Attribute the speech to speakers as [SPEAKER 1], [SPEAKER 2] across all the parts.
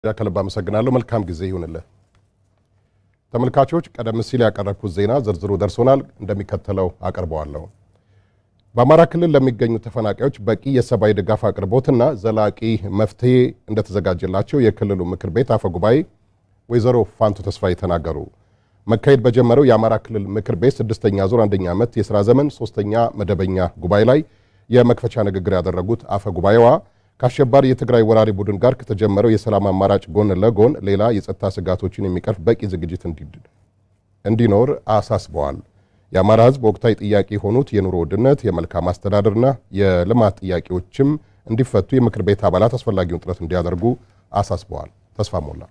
[SPEAKER 1] ከልብ አመሰግናለሁ። መልካም ጊዜ ይሁንልህ። ተመልካቾች፣ ቀደም ሲል ያቀረብኩት ዜና ዝርዝሩ ደርሶናል፣ እንደሚከተለው አቀርበዋለሁ። በአማራ ክልል ለሚገኙ ተፈናቃዮች በቂ የሰብአዊ ድጋፍ አቅርቦትና ዘላቂ መፍትሄ እንደተዘጋጀላቸው የክልሉ ምክር ቤት አፈ ጉባኤ ወይዘሮ ፋንቱ ተስፋዬ ተናገሩ። መካሄድ በጀመረው የአማራ ክልል ምክር ቤት ስድስተኛ ዙር አንደኛ ዓመት የሥራ ዘመን ሶስተኛ መደበኛ ጉባኤ ላይ የመክፈቻ ንግግር ያደረጉት አፈ ጉባኤዋ ከአሸባሪ የትግራይ ወራሪ ቡድን ጋር ከተጀመረው የሰላም አማራጭ ጎን ለጎን ሌላ የጸጥታ ስጋቶችን የሚቀርፍ በቂ ዝግጅት እንዲኖር አሳስበዋል። የአማራ ሕዝብ ወቅታዊ ጥያቄ የሆኑት የኑሮ ውድነት፣ የመልካም አስተዳደርና የልማት ጥያቄዎችም እንዲፈቱ የምክር ቤት አባላት አስፈላጊውን ጥረት እንዲያደርጉ አሳስበዋል። ተስፋ ሞላ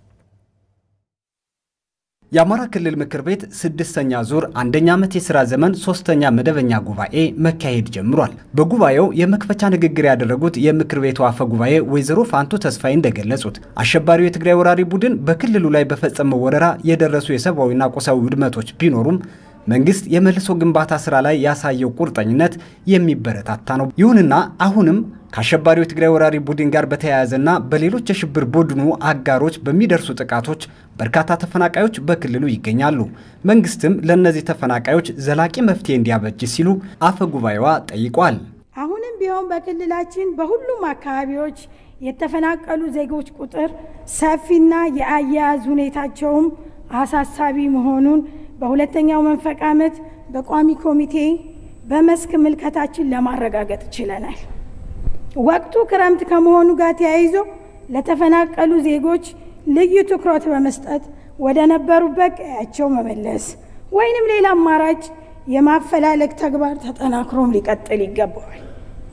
[SPEAKER 2] የአማራ ክልል ምክር ቤት ስድስተኛ ዙር አንደኛ ዓመት የሥራ ዘመን ሶስተኛ መደበኛ ጉባኤ መካሄድ ጀምሯል። በጉባኤው የመክፈቻ ንግግር ያደረጉት የምክር ቤቱ አፈ ጉባኤ ወይዘሮ ፋንቱ ተስፋዬ እንደገለጹት አሸባሪው የትግራይ ወራሪ ቡድን በክልሉ ላይ በፈጸመው ወረራ የደረሱ የሰብአዊና ቁሳዊ ውድመቶች ቢኖሩም መንግስት የመልሶ ግንባታ ስራ ላይ ያሳየው ቁርጠኝነት የሚበረታታ ነው። ይሁንና አሁንም ከአሸባሪው የትግራይ ወራሪ ቡድን ጋር በተያያዘና በሌሎች የሽብር ቡድኑ አጋሮች በሚደርሱ ጥቃቶች በርካታ ተፈናቃዮች በክልሉ ይገኛሉ። መንግስትም ለእነዚህ ተፈናቃዮች ዘላቂ መፍትሄ እንዲያበጅ ሲሉ አፈ ጉባኤዋ ጠይቋል።
[SPEAKER 3] አሁንም ቢሆን በክልላችን በሁሉም አካባቢዎች የተፈናቀሉ ዜጎች ቁጥር ሰፊና የአያያዝ ሁኔታቸውም አሳሳቢ መሆኑን በሁለተኛው መንፈቅ ዓመት በቋሚ ኮሚቴ በመስክ ምልከታችን ለማረጋገጥ ችለናል። ወቅቱ ክረምት ከመሆኑ ጋር ተያይዞ ለተፈናቀሉ ዜጎች ልዩ ትኩረት በመስጠት ወደ ነበሩበት ቀያቸው መመለስ ወይንም ሌላ አማራጭ የማፈላለግ ተግባር ተጠናክሮም ሊቀጥል ይገባዋል።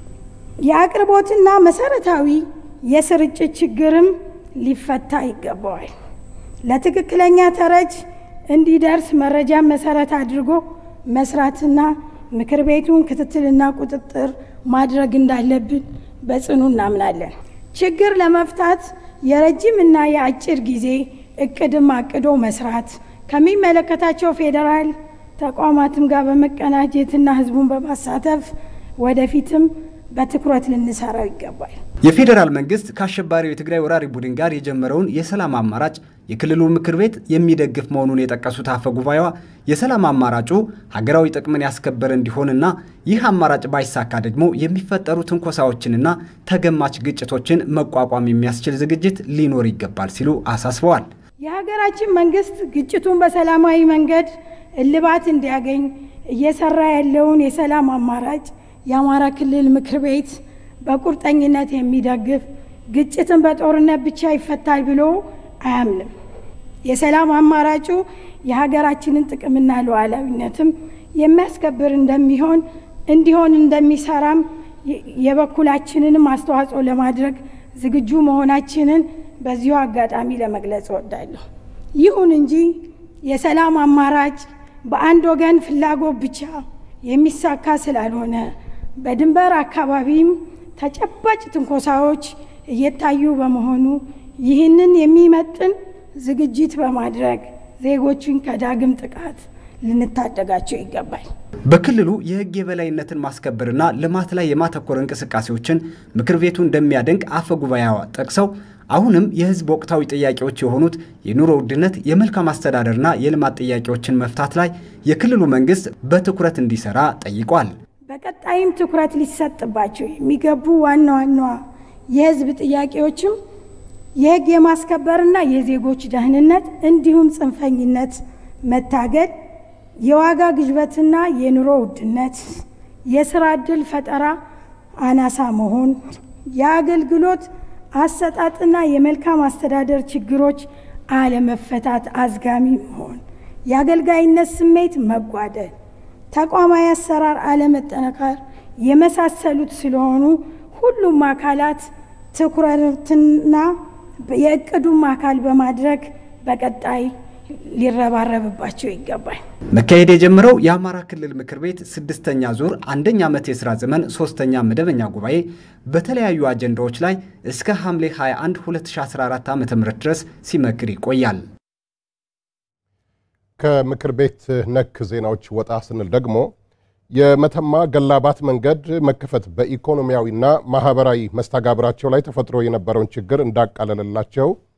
[SPEAKER 3] የአቅርቦትና መሰረታዊ የስርጭት ችግርም ሊፈታ ይገባዋል። ለትክክለኛ ተረጅ እንዲደርስ መረጃን መሰረት አድርጎ መስራትና ምክር ቤቱን ክትትልና ቁጥጥር ማድረግ እንዳለብን በጽኑ እናምናለን። ችግር ለመፍታት የረጅም እና የአጭር ጊዜ እቅድም አቅዶ መስራት ከሚመለከታቸው ፌዴራል ተቋማትም ጋር በመቀናጀትና ሕዝቡን በማሳተፍ ወደፊትም በትኩረት ልንሰራው ይገባል።
[SPEAKER 2] የፌዴራል መንግስት ከአሸባሪው የትግራይ ወራሪ ቡድን ጋር የጀመረውን የሰላም አማራጭ የክልሉ ምክር ቤት የሚደግፍ መሆኑን የጠቀሱት አፈ ጉባኤዋ የሰላም አማራጩ ሀገራዊ ጥቅምን ያስከበረ እንዲሆንና ይህ አማራጭ ባይሳካ ደግሞ የሚፈጠሩ ትንኮሳዎችንና ተገማች ግጭቶችን መቋቋም የሚያስችል ዝግጅት ሊኖር ይገባል ሲሉ አሳስበዋል።
[SPEAKER 3] የሀገራችን መንግስት ግጭቱን በሰላማዊ መንገድ እልባት እንዲያገኝ እየሰራ ያለውን የሰላም አማራጭ የአማራ ክልል ምክር ቤት በቁርጠኝነት የሚደግፍ ግጭትን በጦርነት ብቻ ይፈታል ብሎ አያምንም። የሰላም አማራጩ የሀገራችንን ጥቅምና ሉዓላዊነትም የሚያስከብር እንደሚሆን እንዲሆን እንደሚሰራም የበኩላችንንም አስተዋጽኦ ለማድረግ ዝግጁ መሆናችንን በዚሁ አጋጣሚ ለመግለጽ እወዳለሁ። ይሁን እንጂ የሰላም አማራጭ በአንድ ወገን ፍላጎት ብቻ የሚሳካ ስላልሆነ በድንበር አካባቢም ተጨባጭ ትንኮሳዎች እየታዩ በመሆኑ ይህንን የሚመጥን ዝግጅት በማድረግ ዜጎችን ከዳግም ጥቃት ልንታደጋቸው ይገባል።
[SPEAKER 2] በክልሉ የሕግ የበላይነትን ማስከበርና ልማት ላይ የማተኮር እንቅስቃሴዎችን ምክር ቤቱ እንደሚያደንቅ አፈ ጉባኤዋ ጠቅሰው አሁንም የሕዝብ ወቅታዊ ጥያቄዎች የሆኑት የኑሮ ውድነት፣ የመልካም አስተዳደርና የልማት ጥያቄዎችን መፍታት ላይ የክልሉ መንግስት በትኩረት እንዲሰራ ጠይቋል።
[SPEAKER 3] በቀጣይም ትኩረት ሊሰጥባቸው የሚገቡ ዋና ዋና የህዝብ ጥያቄዎችም የህግ የማስከበርና የዜጎች ደህንነት እንዲሁም ጽንፈኝነት መታገድ፣ የዋጋ ግሽበትና የኑሮ ውድነት፣ የስራ ዕድል ፈጠራ አናሳ መሆን፣ የአገልግሎት አሰጣጥና የመልካም አስተዳደር ችግሮች አለመፈታት አዝጋሚ መሆን፣ የአገልጋይነት ስሜት መጓደል ተቋማዊ አሰራር አለመጠናከር የመሳሰሉት ስለሆኑ ሁሉም አካላት ትኩረትና የእቅዱም አካል በማድረግ በቀጣይ ሊረባረብባቸው ይገባል።
[SPEAKER 2] መካሄድ የጀመረው የአማራ ክልል ምክር ቤት ስድስተኛ ዙር አንደኛ ዓመት የሥራ ዘመን ሶስተኛ መደበኛ ጉባኤ በተለያዩ አጀንዳዎች ላይ እስከ ሐምሌ 21 2014 ዓ ም ድረስ ሲመክር ይቆያል።
[SPEAKER 1] ከምክር ቤት ነክ ዜናዎች ወጣ ስንል ደግሞ የመተማ ገላባት መንገድ መከፈት በኢኮኖሚያዊና ማህበራዊ መስተጋብራቸው ላይ ተፈጥሮ የነበረውን ችግር እንዳቃለለላቸው